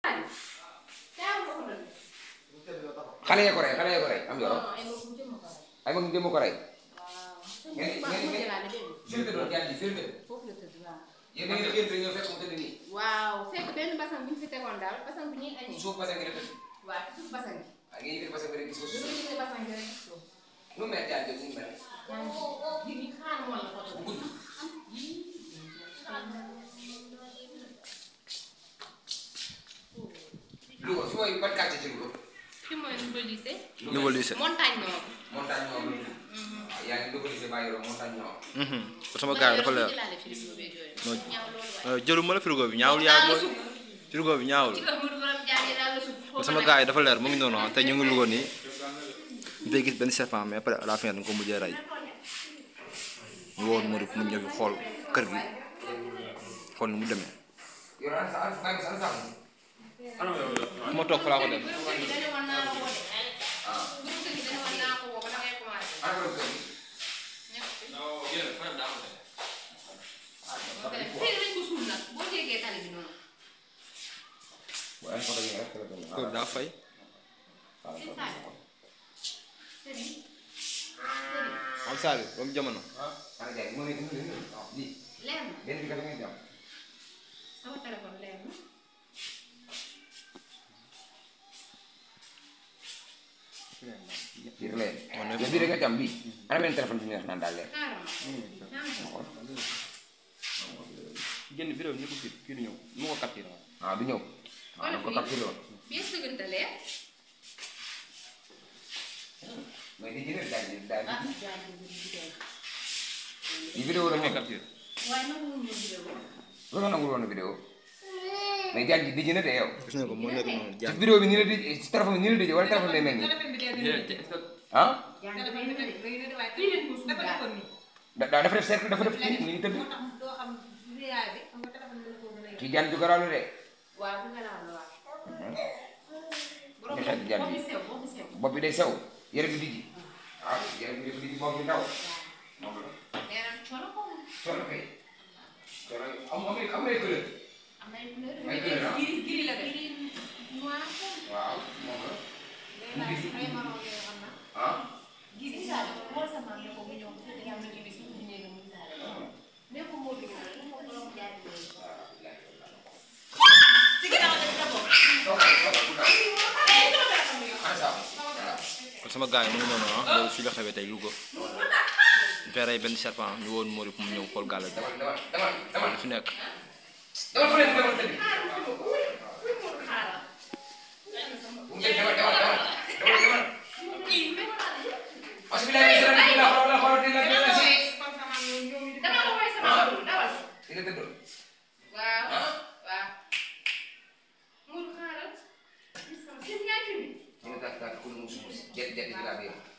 xale ya ko rey xale ya ko rey am yoro ay mag jëmm ko rey ngeen ngeen ngeen firnde doon jàng ji firnde yéen da ngeen xëy ñëw fekk mu tëdd nii waaw fekk benn basan bu ñu fi tegoon daal basan bu ñuy añee suuf basan gi la tëdd waaw ci suuf basan bi ah ngeen yëkkati basan bi rek gis ko bu suuf ñu gisee basan bi rek gis ko nu mel jàng jëm nu mel yaa ngi ji xaar moon la photo bu bi gudd Louga fi mooy ban quartier ci Louga fi mooy nouveau lycée Nouveau lycée. montagne nord montagne nord waaw yaa ngi Louga lycée bàyyi yoro montagne nord sama gars yi dafa leer jëlaale frigo beeg yooyu Non. ñaaw loolu waaye jëluma la frigo bi ñaawul yaa mooy frigo bi ñaawul ci la mu borom jàngi daal la suuf sama gars yi dafa leer mu ngi noonu ah te ñu ngi Louga nii ñu fay gis benn serpent mais après à la fin dañ ko mujjee rey ñu woon Modou mu ñëw fi xool kër gi xool ni mu demee yoro an sa an sa an sa fu ma toog fa laa ko def dañu woon naa la woo de bu ñu tëgg dañu woon naa ko woo ba da ngay commencé an borom kër gi fii lañ ko suul nag boo jégee tali bi noonu bu an photo yi rek la doon kër daa fay seen taal sëriñ am saa bi ba mu jamono ana jaay moo nekk nii lii leer na benn bi kat ngeen jàmm sama téléphone leer na biir leen yow bii da nga jàmm bii ana benn téléphone bi ñu wax naan daal leer xaaral ma génn vidéo bi ñu ko kii kii di ñëw mu ko capturé ah du ñëw waaw da ko capturé woon bii sëgante leer mais di jëlee daal di daal ah di jaay bi bu vidéo di vidéo la mu moom capturé waaye nag mu vidéo lu nga nangul woon vidéo mais jàng di jënd de yow gis nga ko moo nekk noonu ci jàng vidéo bi ni la di ci téléphone bi ni la di wala téléphone day mel nii ah jàng dafa ñu de fii leen ko suul daal da daa dafa def cercle dafa def kii ni tëdd ci jàng ju garaaw la de waaw bu garaaw la waaw borom Nga xeet jàng bopp bi. bi sew bopp bi sew bopp bi day sew yére bi dijji ah yére bi dafa dijji bopp bi ndaw moom la nee na coono ko coono kay coono am am am nay couleur am na ay couleur Ay couleur, ah. giri giri la def giri noir ko waaw moom la ay marron yoo xam na ah giri saale xool sa maam ne ko mu ñëw bu fekkee am na giri su bu ñëwee mu saale ne ko moo dugg na ko borom jaay bi ana saa voilà kon sama gars yi mu ngi noonu ah loolu fii la xewee tey Louga ñu fay rey benn serpent ñu woon Modou mu ñëw xool gàll bi demal demal demal demal li fi nekk demal fële demal tëdd bu ngeen demal demal demal demal demal parce que bilaay bisala bi la xool la xool di la di la si dama ko woy sama bopp dawal di la tëddoon waaw waaw muur xaaral gis sama seen yaay fi mi ñu ngi tàkk tàkk ku mu sumus jet jet bi laa bi